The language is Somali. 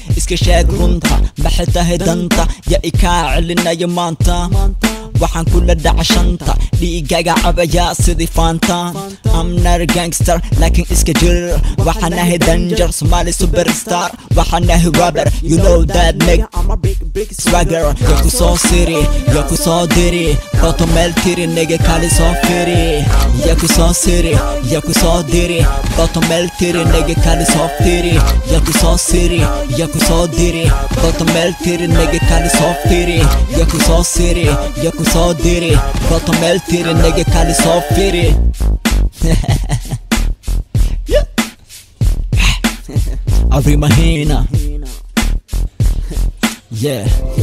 iska sheeg runta maxay tahay danta ya ikaa celinaya maanta waxaan kula dhacashanta dhiigaga cabaya sidii faanta amnar gangster laakiin iska jir waxaan ahay danger somali superstar waxaan ahay rapper you know that make swagger ya ku soo siri ya ku soo diri roto meel tiri nega kali soo firi ya ku soo siri ya ku soo diri roto meel tiri nega kali soo firi ya ku soo siri ya ku soo diri roto meel tiri nega kali soo firi ya ku soo siri ya ku soo diri roto meel tiri nega kali soo firi Abri Mahina Yeah